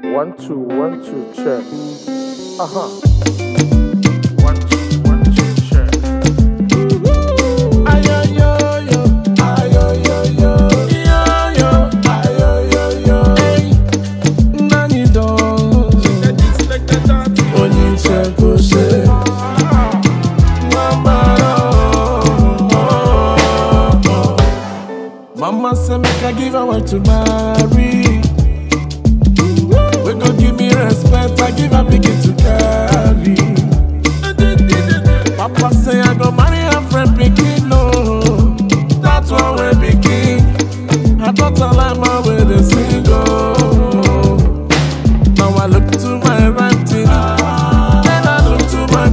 One, two, one, two, check. Uh huh. One, two, one, two, check. Ayoyoyo, ayoyoyo, yoyo, ayoyoyo. Hey, nani don? Onye nchekwa ose. Mama say make I give her what to marry. We go give me respect, I give her pikin to carry. Papa say I go marry her friend pikin, no. That's one way pikin. I thought I like my way to sing, oh. Now I look to my right, thing, then I look to my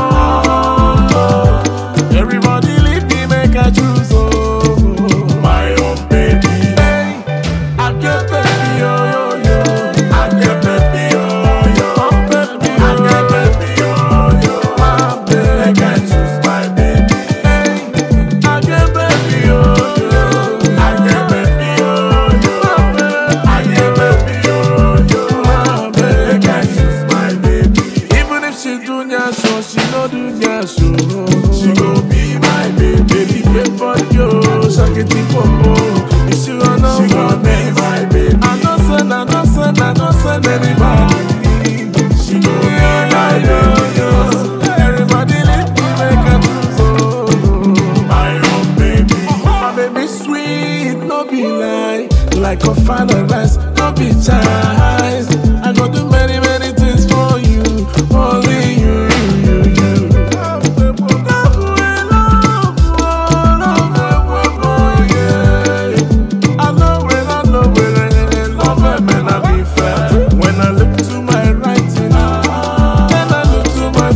front. Everybody leave me, make I choose, oh. My own baby. Hey, I get baby, yo, yo, yo. I get baby, yo, yo. Oh, baby, I get baby, yo, yo. My baby. Make I choose my baby. Hey, I get baby, yo, yo. I get baby, yo, yo. My baby. I get baby, yo, yo. My baby. Make I choose my baby. Even if she do nyasho, she no do nyasho. She go be my baby. Baby, paper yo, shakiti popo. If she wanna she go be my baby. I know send, I know send, I know send anybody. She go be my baby. Everybody let me make a choose. oh. My own baby. My baby sweet, no be lie. Like a father rice, no be child. I go do many, many things for you. Only you, you, you. Love, love, love, love, love, love, yeah. I know when I know when I love her, man, I be fair. When I look to my right, then I look to my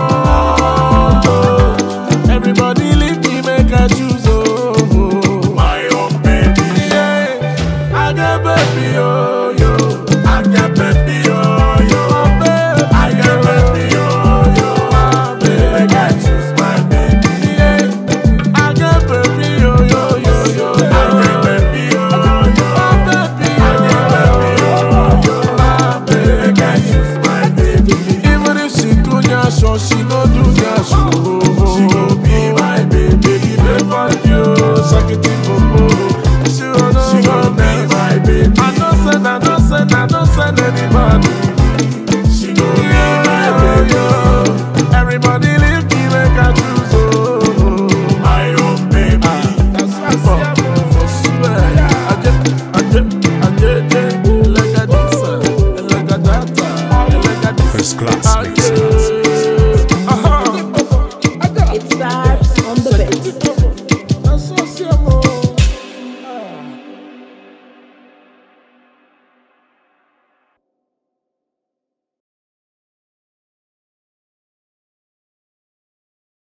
front. Everybody leave me, make I choose. Oh, my own baby. Yeah, I got baby, yo, yo. I got baby, yo, yo. I got baby, yo, yo. My baby, make I choose my baby. Yeah, I got baby, yo, yo, yo, yo. I got baby, yo, yo. My baby, I got baby, yo, yo. My baby, make I choose my baby. Even if she do nyasho, she no do